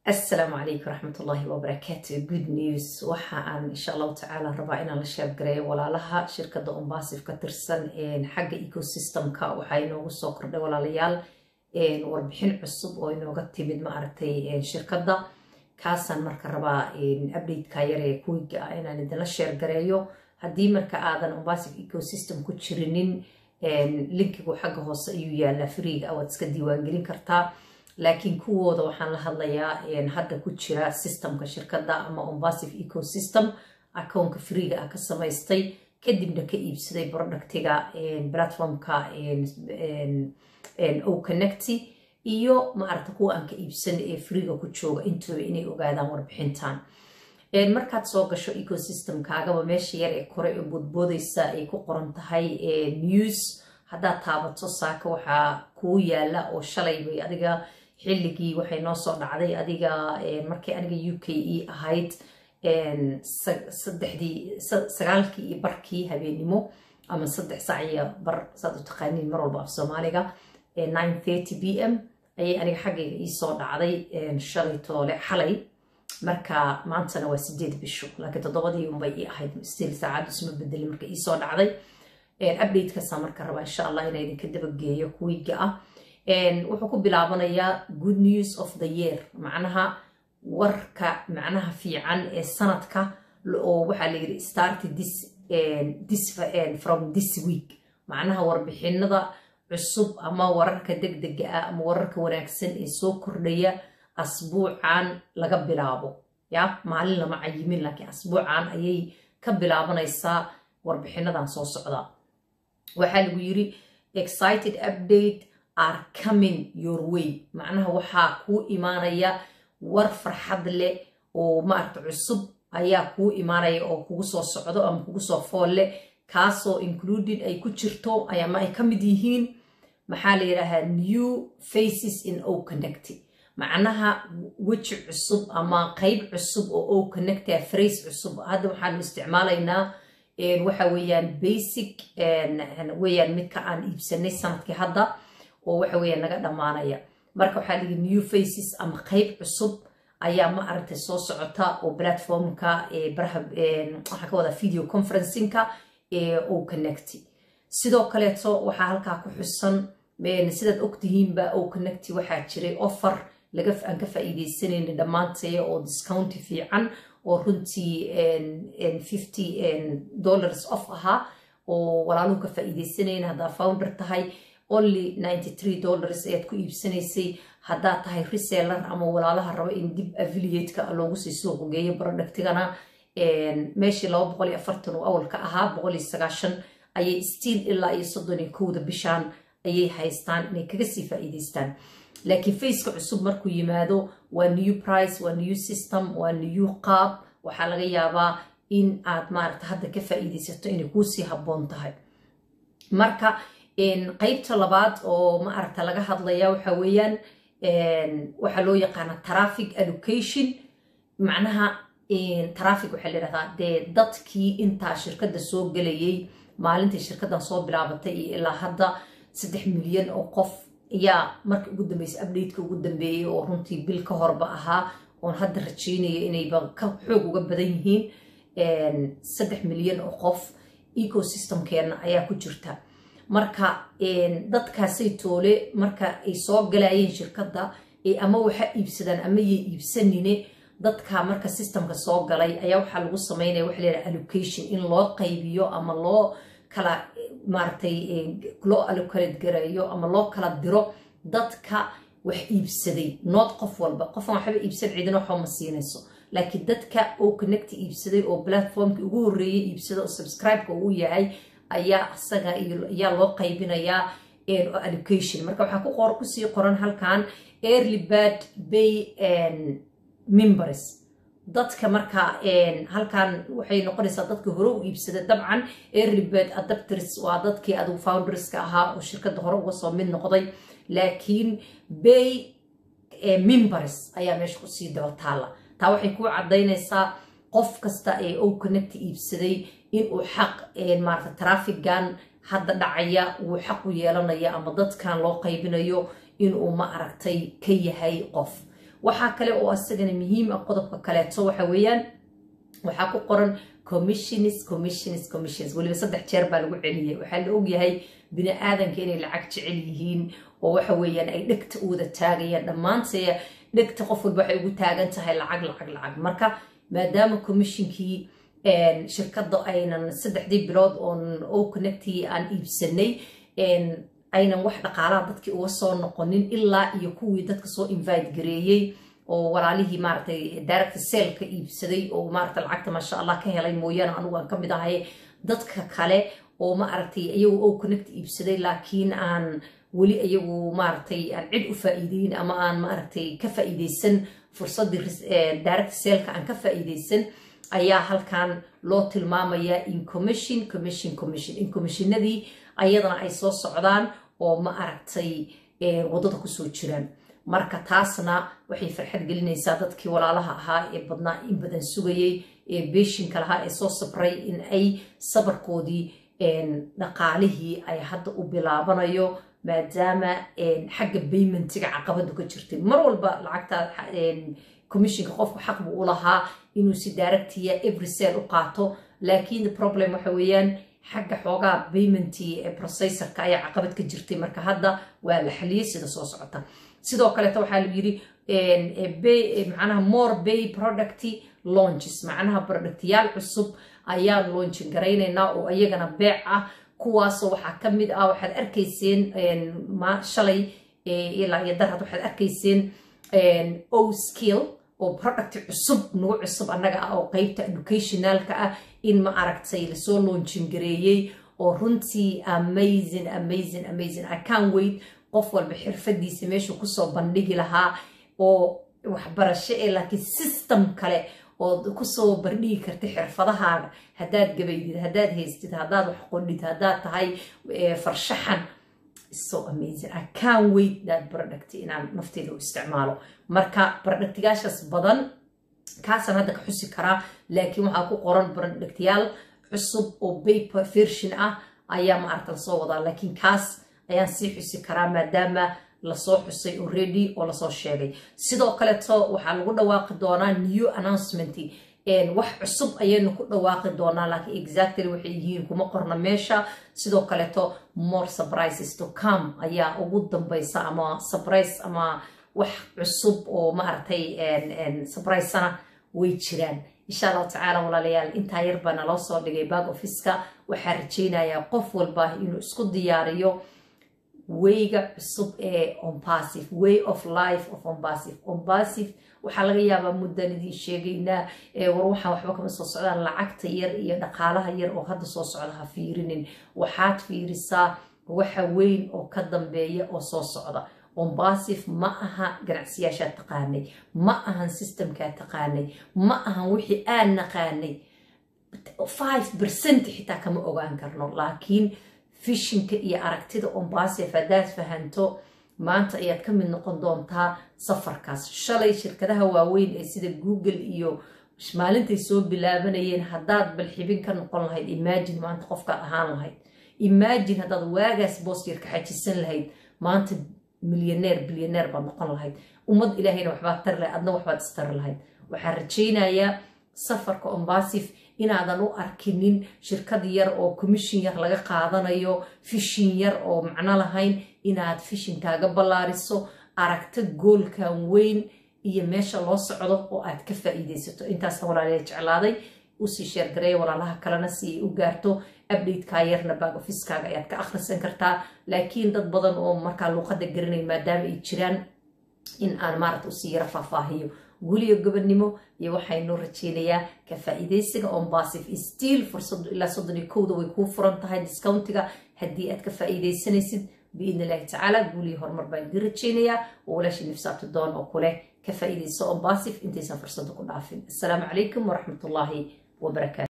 asalaamu calaykum waraxmatullaahi wabarakaatu good news waxa aan insha allahu tacaala rabaa inaan la sheergareeyo walaalaha shirkadda ombasif ka tirsan xagga ecosystemka waxaa inoogu soo kordhay walaalayaal warbixin cusub oo inooga timid ma aragtay shirkadda kaasaan marka rabaa updateka yaree kuwiga ah inaan idinla sheergareeyo haddii marka aadan ombasif ecosystem ku jirinin linkigu xagga hoose ayuu yaalaa freega waad iska diiwaangelin kartaa laakiin kuwooda waxaan la hadlayaa hadda ku jira systemka shirkadda ama ombasif ecosystem akoonka freega ah ka samaystay kadibna ka iibsaday productiga platformka o connecty iyo maaragta kuwa aan ka iibsan ee freega ku jooga intooda inay ogaadaan warbixintan markaad soo gasho ecosystemkaagaba meesha yar ee kore ee boodboodeysa ay ku qoran tahay news haddaad taabato saaka waxaa kuu yaala oo shalay bay adiga xilligii waxay noo soo dhacday adiga markay aniga u k e ahayd saddexdii sagaalkii iyo barkii habeenimo ama saddex sac iyo bar saad u taqaaniin mar walba af soomaaliga nine thirty b m ayay aniga xaggayga iisoo dhacday shalay toole xalay marka maantana waa sideed bisho laakiin toddobadii unbay ii ahayd stiil saacaddu isma bedelin marka iisoo dhacday updatekaasa marka rabaa insha allah inaa idinka dabageeyo kuwiga ah wuxuu ku bilaabanayaa good news of the year macnaha warka macnaha fiican ee sanadka oo waxaa layidhi start this, this from this week macnaha warbixinada cusub ama wararka degdega ah ama wararka wanaagsan ee soo kordhaya asbuucan laga bilaabo ya maalin lama cayimin laakiin asbuucan ayay ka bilaabanaysaa warbixinadan soo socda waxaa lagu yiri excited update are coming your way macnaha waxaa kuu imaanaya war farxad leh oo maaragta cusub ayaa kuu imaanaya oo kugu soo socdo ama kugu soo fool leh kaasoo included ay ku jirto ama ay ka mid yihiin maxaa la yidhaahaa new faces in o connect macnaha weji cusub ama qeyb cusub oo o connecta phrase cusub hadda waxaanu isticmaalaynaa waxa weeyaan basic weeyaan midka aan iibsanay sanadkii hadda oo waxa weeyaan naga dhammaanaya marka waxaa ligi new faces ama qeyb cusub ayaa ma aragtay soo socota oo platformka baraha waxaan ka wadaa video conferencingka o connect sidoo kaleeto waxaa halkaa ku xusan sidaad ogtihiinba o connect waxaa jiray offer laga aan ka faa'iideysanayna dhammaantaya oo discounti fiican oo runtii fifty dollars off ahaa oo walaaluhu ka faa'iideysanayna haddaa founder tahay only ninety three dollars ayaad ku iibsanaysay haddaad tahay reseller ama walaalaha rabo in dib affiliateka loogu sii suuq geeyo productigana meeshii laba boqol iyo afartan oo awalka ahaa boqol iyo sagaashan ayay stiil ilaa iyo soddon iyo kowda bishaan ayay haystaan inay kaga sii faa'iideystaan laakiin faceka cusub markuu yimaado waa new price waa new system waa new qaab waxaa laga yaabaa in aad maaragta hadda ka faa'iideysato inay kuusii habboon tahay marka qeybta labaad oo maaragta laga hadlaya waxa weeyaan waxaa loo yaqaana traffic allocation macnaha traffic waxaa layidhahdaa dee dadkii intaa shirkadda soo gelayay maalintii shirkaddan soo bilaabatay iyo ilaa hadda saddex milyan oo qof ayaa marka ugu dambeysay updateka ugu dambeeyey oo runtii bil ka horba ahaa oon hadda rajeynaya inayba ka xoog uga badan yihiin saddex milyan oo qof ecosystemkeena ayaa ku jirta marka dadkaasay toole marka ay soo galayeen shirkadda ama waxa iibsadaan ama yay iibsanine dadka marka systemka soo galay ayaa waxaa lagu sameynaya waxa layidhaha allocation in loo qaybiyo ama loo kala maaragtay loo allocate gareeyo ama loo kala diro dadka wax iibsaday nood qof walba qofan waxba iibsan cidina waxba ma siinayso laakiin dadka oo connect iibsaday oo platformki ugu horreeyay iibsada oo subscribe-ka uu yahay ayaa isaga ayaa loo qaybinayaa allocation marka waxaa ku qor kusii qoran halkan early bad bay members dadka marka halkan waxay noqonaysaa dadka hore u iibsada dabcan early bad adapters waa dadkii adigu founderska ahaa oo shirkadda hore uga soo mid noqday laakiin bay members ayaa meesha kusii daba taala taa waxay ku caddaynaysaa qof kasta ee o connect iibsaday inuu xaq maarata traffigan hadda dhacaya wuu xaq u yeelanaya ama dadkan loo qaybinayo inuu ma aragtay ka yahay qof waxaa kale oo isagana muhiim ah qodobka kaleeto waxa weeyaan waxaa ku qoran commissions commissions commissions weliba saddex jeer baa lagu celiyay waxaa la ogyahay bini aadanka inay lacag jecel yihiin oo waxa weeyaan ay dhegta u wada taagayaan dhammaantee dhegta qof walba waxay ugu taagan tahay lacag lacag lacag marka maadaama commissionkii shirkadda aynan saddexdii bilood oon o connectii aan iibsanay aynan wax dhaqaalaha dadkii uga soo noqonin ilaa iyo kuwii dadka soo invite gareeyey oo walaalihii maaragtay direct sale ka iibsaday oo maaragtay lacagta maasha allah ka helay mooyaane anigu aan ka mid ahay dadka kale oo maaragtay iyagu o connect iibsaday laakiin aan weli iyagu maaragtay aan cid u faa'iideyn ama aan maaragtay ka faa'iideysan fursaddii direct saleka aan ka faa'iideysan ayaa halkan loo tilmaamayaa in commission commission commission in commissionadii ayadana ay soo socdaan oo ma aragtay waddada kusoo jiraan marka taasna waxay farxad gelinaysaa dadkii walaalaha ahaa ee badnaa in badan sugayey ee beeshinka lahaa ee soo sabray in ay sabarkoodii dhaqaalihii ay hadda u bilaabanayo maadaama xagga baymentiga caqabadu ka jirtay mar walba lacagta commissionka qofku xaq buu u lahaa inuu si daaragtiya every sale u qaato laakiin the problem waxa weeyaan xagga xoogaa paymentii ee processorka ayaa caqabad ka jirtay marka hadda waa la xaliyey sida soo socota sidoo kaleeta waxaa la yiri macnaha more bay product launches macnaha productyaal cusub ayaan launchin garaynaynaa oo iyagana beec ah kuwaasoo waxaa ka mid ah waxaad arkayseen shalay ilaa iyo darad waxaad arkayseen o skill oo product cusub nagu cusub annaga ah oo qeybta educationalka ah in ma aragtay lasoo launchin gareeyey oo runtii amazing amazing amazing i can wait qof walba xirfadiisa meeshuu kusoo bandhigi lahaa oo waxbarasho ee laakiin system kale ood kusoo bardhigi karta xirfadahaaga haddaad gabaydid haddaad haystid haddaad wax qodhid haddaad tahay farshaxan so amazing i can wait that product inaan nafteyda u isticmaalo marka productyaashaas badan kaasaan hadda ka xusi karaa laakiin waxaa ku qoran productyaal cusub oo paper version ah ayaa maaragta lasoo wadaa laakiin kaas ayaan sii xusi karaa maadaama lasoo xusay already oo lasoo sheegay sidoo kaleto waxaa lagu dhawaaqi doonaa new announcement wax cusub ayaynu ku dhawaaqi doonaa laakiin exactly waxay yihiin kuma qorna meesha sidoo kaleto more surprises to come ayaa ugu dambaysa ama surprise ama wax cusub oo maaragtay surprisena way jiraan insha allahu tacaala walaalayaal intaa yar baa naloo soo dhigay back officeka waxaa rajaynayaa qof walba inuu isku diyaariyo wayga cusub ee ompassive way of life of ompassive ompassive waxaa laga yaabaa muddan idiin sheegaynaa war waxaan waxba kama soo socdaan lacagta yar iyo dhaqaalaha yar oo hadda soo socda ha fiirinin waxaad fiirisaa waxa weyn oo ka dambeeya oo soo socda ombasif ma aha ganacsiyaashaa taqaanay ma ahan systemkaa taqaanay ma ahan wixii aan naqaanay five percent xitaa kama ogaan karno laakiin fishinka iyo aragtida ombasif haddaad fahanto maanta ayaad ka mid noqon doontaa safarkaas shalay shirkadaha waaweyn ee sida google iyo maalintay soo bilaabanayeen haddaad balxibin ka noqon lahayd imagine maanta qofkaad ahaan lahayd imagine haddaad waagaas boosyar ka xajisan lahayd maanta milyaneer bilyaneer baad noqon lahayd ummad ilaahayna waxbaad tari lahayd adna waxbaad istari lahayd waxaan rajaynayaa safarka ombasif inaadan u arkinin shirkad yar oo commission yar laga qaadanayo fishin yar oo macno lahayn inaad fishinkaaga ballaariso aragto goolkan weyn iyo meesha loo socdo oo aad ka faa'iidaysato intaasna walaalayaa jeclaaday usii sheergareeya walaalaha kalena si ay u gaarto updatekaa yarna baag ofiskaaga ayaad ka akhrisan kartaa laakiin dad badan oo markaa luuqadda garanay maadaama ay jiraan in aan maaragta usii yara faahfaahiyo guliyo gobonnimo iyo waxaynoo rajeynayaa ka faa'iidaysiga ombasif stiil fursadu ilaa soddon iyo kowda way kuu furan tahay discountiga haddii aad ka faa'iidaysanaysid biidni illaahi tacaala guuliyo horumar baan idin rajeynayaa oo walaashii nifsaabta doon oo kuleh ka faa'iidayso ombasif intaysan fursada ku dhaafin assalaamu calaykum waraxmatullaahi wabarakaatu